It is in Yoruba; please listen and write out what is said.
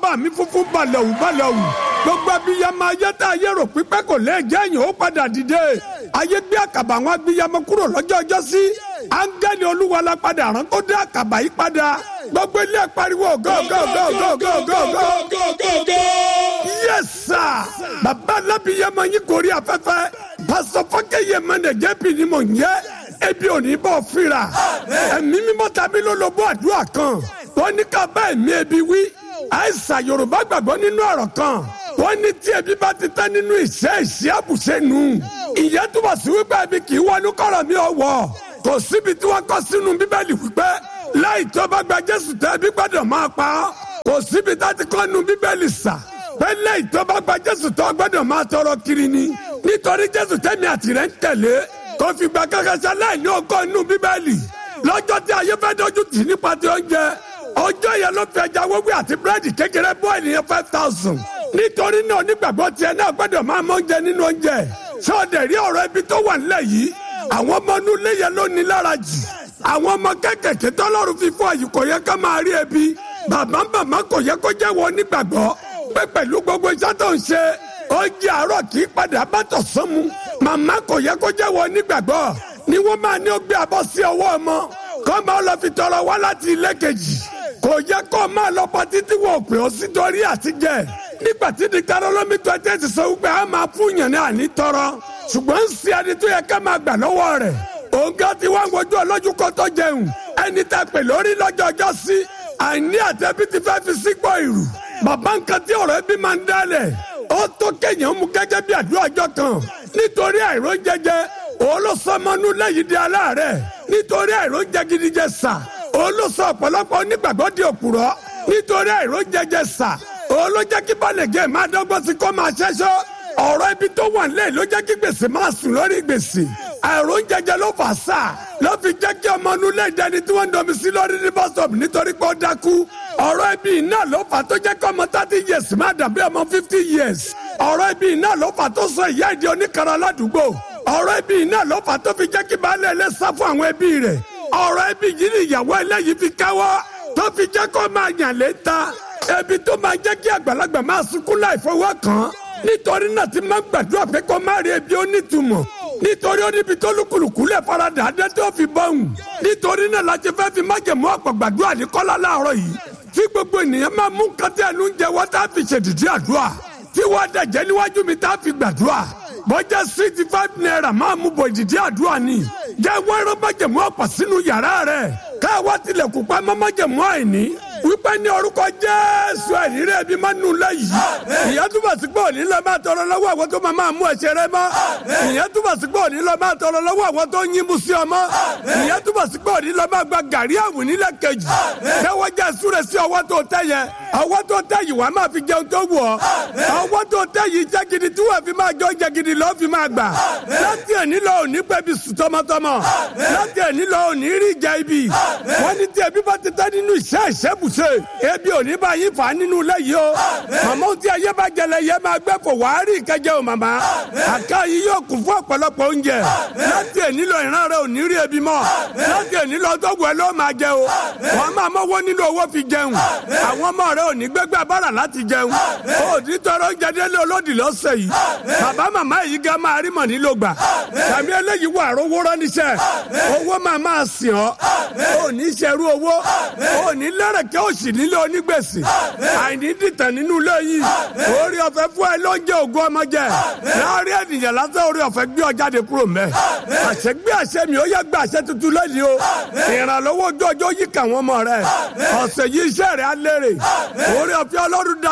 bàbá mi funfun balẹ̀wù balẹ̀wù gbogbo abiyamọ ayé tá ayé rò pípẹ́ kò lè jẹ́ èèyàn ó padà dìde ayé gbé àkàbà àwọn abiyamọ kúrò lọ́jọ́ ọjọ́ sí áńgẹ́lì olúwa la padà rán kó dé àkàbà yìí padà gbogbo ilé pariwo go go go go go go go go go yes sir bàbá alábiyamọ yín kò rí afẹ́fẹ́ pásọ fọ́kẹ́yẹ mẹ́nẹ̀jẹ́ bí ni mò ń yẹ ebi ò ní bọ̀ fira ẹ̀mí mímọ́ tàbí lólobó àdúrà kan wọ́n ní ká bá ẹ̀mí ebi wí àìsàn yorùbá gbàgbọ́ nínú ọ̀rọ̀ kan wọ́n ní tí ebi bá ti tán nínú ìṣe ìṣe àbùṣe nù ìyẹn túbọ̀ sí wípé ebi kì í wọnú kọ̀rọ̀ mi ọ̀wọ́ kò síbi tí wọ́n kọ́ sínú bíbélì wípé láì tó bá gba jésù tẹ́ ebi gbọ́dọ̀ máa pa ọ́ kò síbi tá ti kọ́ nu bíbélì sà pé láì tó bá gba jésù tó gbọ́dọ̀ máa tọrọ kiri ni nítorí jésù tẹ́mi àtìrẹ́ ń tẹ̀lé kò fìgbà kankan ṣe láìní ọkọ inú bíbélì lọ́jọ́ tí ayé fẹ́ dojú tì nípa ti oúnjẹ ọjọ́ yẹn ló fi ẹja wẹ́wẹ́ àti búrẹ́dì kékeré bọ́ ènìyàn five thousand nítorí náà onígbàgbọ́ tiẹ̀ náà gbọ́dọ̀ máa mọ oúnjẹ nínú oúnjẹ ṣé o dẹ̀ rí ọ̀rọ̀ ibi tó wà nílẹ̀ yìí àwọn ọmọ inú ilé yẹn ló ní lára jù àwọn ọmọ kékèké tọ́lọ́run fi fún àyè kò yẹ ká máa rí ebi bàbá bàbá kò yẹ kó jẹ́ wọ onígbàgbọ́ pé pẹ̀lú gbogbo iṣẹ́ tó ń ṣe oúnjẹ àárọ̀ kì í padà bá tọ̀sán mu màmá kò yẹ kó jẹ́ wọ onígbàgbọ́ ni wọ́n máa ní ó gbé abọ́ sí ọwọ́ ọmọ kọ́ máa lọ fi tọrọ wá láti ilé kejì kò yẹ kó máa lọ pa títí wọ òpè ó sí torí àtijẹ nígbà tí diktarolomi tó ẹtẹ ti sọ wípé a máa fún yàn ní àní tọrọ ṣùgbọ́n ń ṣe ẹni tó yẹ ká máa gbà lọ́wọ́ rẹ̀ òǹkà tí wọ́n ń wojú ọlọ́jú kó tó jẹun ẹni tá a pè lórí lọ́jọ́ ọjọ́ sí àìní àtẹ́bí ti fẹ́ fi sígbọ́ ìrù bàbá nǹkan tí ọ̀rọ̀ ẹbí máa ń dálẹ̀ ó tó kéèyàn mú gẹ́gẹ́ bí àdúrà ọjọ́ kan nítorí àìró jẹjẹ olóṣọmọnú lẹ́yìn di aláàárẹ̀ nítorí àìró jẹ gidi jẹ sà olóṣọ ọ̀pọ̀lọpọ̀ onígbàgbọ́ di òpùrọ́ nítorí àìró jẹjẹ sà olójẹ́ kí balẹ̀gẹ́ máa dọ́gbọ́n sí kó máa ṣẹ́ṣọ́ ọ̀rọ̀ ibi tó wà nílẹ̀ ló jẹ́ kí gbèsè máa sùn lórí gbèsè àìró jẹjẹ ló fà sà ló fi jẹ́ kí ọmọ inú lè dẹni tí wọ́n ń dọ̀mí sí lórí ní bọ́sọ̀bù nítorí pé ó dákú ọ̀rọ̀ ibi náà ló fà tó jẹ́ kí ọmọ thirty years máa dàbí ọmọ fifty years ọ̀rọ̀ ibi náà ló fà tó sọ ìyá ìdí oníkara ládùúgbò ọ̀rọ̀ ibi náà ló fà tó fi jẹ́ kí baálé ilé sá fún àwọn ẹbí rẹ̀ ọ̀rọ̀ ibi yìí ni ìyàwó ẹlẹ́yìí fi káwọ́ tó fi jẹ́ kó máa yàn lé ta ebi tó máa jẹ́ kí àgbàlagbà máa sunkún láì fọwọ́ kàn nítorí náà ti máa gbàdúrà pé kó má rí ebi onítùmọ̀ nítorí ó níbi tó lùkùlùkù lè faradà adé tó fi bọ́hùn nítorí náà la ti fẹ́ fi májèmú ọ̀pọ̀ gbàdúrà ní kọ́lá láàárọ̀ yìí tí gbogbo ènìyàn máa mú kátẹ́ ẹnu ń jẹ wọ́n tá a fi ṣèdìdí àdúrà tí wọ́n dẹ̀jẹ̀ níwájú mi tá a fi gbàdúrà bọ́jà sixty five naira máa mú bọ̀ ìdìdí àdúrà ni jẹ́ wẹ́rọ májèmú ọ̀pọ̀ sínú yàrá rẹ̀ káwá tilẹ̀kùn pa mọ́ májèmú àìní wípé ní orúkọ jésù ẹ̀rírí ẹbí máa nù lẹ́yìn ìyẹn túbọ̀ sí pé òní lọ máa tọrọ lọ́wọ́ àwọn tó máa máa mú ẹ̀ṣẹ̀ rẹ mọ́ ìyẹn túbọ̀ sí pé òní lọ máa tọrọ lọ́wọ́ àwọn tó ń yín mú sí ọmọ ìyẹn túbọ̀ sí pé òní lọ máa gba gàrí àwìn nílẹ̀ kejì tẹ́wọ́ jẹ́ súre sí ọwọ́ tó tẹ́ yẹ ọwọ́ tó tẹ́ yìí wàá máa fi jẹun tó wù ọ́ ọwọ́ tó tẹ́ yìí jẹ́ gidi tí wọ́n fi máa jọ jẹ gidi lọ́ọ́ fi máa gbà láti ẹ̀ní lọ òní pẹ́bi sùn tọmọtọmọ láti ẹ̀ní lọ òní rí ìjà ibi wọ́n ní tí ẹbí bá ti tẹ́ nínú iṣẹ́ ìṣẹ́bùṣe ebi òní bá yín fà á nínú ilé yìí o màmá tí ayé bá jẹlẹ yẹ máa gbẹ fò wàá rí ìkẹjẹ o màmá àká yìí yóò kún fún ọ̀pọ̀lọpọ̀ oúnjẹ láti ẹ̀ní lọ ìran rẹ òní rí ebi mọ́ láti ẹ̀ní lọ tọ́gbù ẹ ló máa jẹ o wọ́n máa mọ́wọ́ nínú owó fi jẹun àwọn ọmọ rẹ òní gbégbá bára láti jẹun òní tọrọ oúnjẹ délé olódì lọ́sẹ̀ yìí bàbá màmá yìí gan máa rí mọ̀ nílò gbà tàbí eléyìí wà rówó ránníṣẹ́ owó máa máa sìn ọ́ òní ṣerú owó òní lẹ́rẹ̀kẹ́ òsì nílé onígbèsè àìní dìtàn nínú ilé yìí orí ọ̀fẹ́ fún ẹ ló ń jẹ ògùn ọmọ jẹ láàrin ènìyàn lásán orí ọ̀fẹ́ gbé ọ jáde kúrò mẹ́ àṣẹ gbé àṣẹ mi ó yẹ gbé àṣẹ tuntun lẹ́yìn o ìrànlọ́wọ́ ojú ọjọ́ yìí kà wọ́n mọ̀ rẹ ọ̀sẹ̀ yìí iṣẹ́ rẹ̀ á lérè orí ọ̀fẹ́ ọlọ́run dá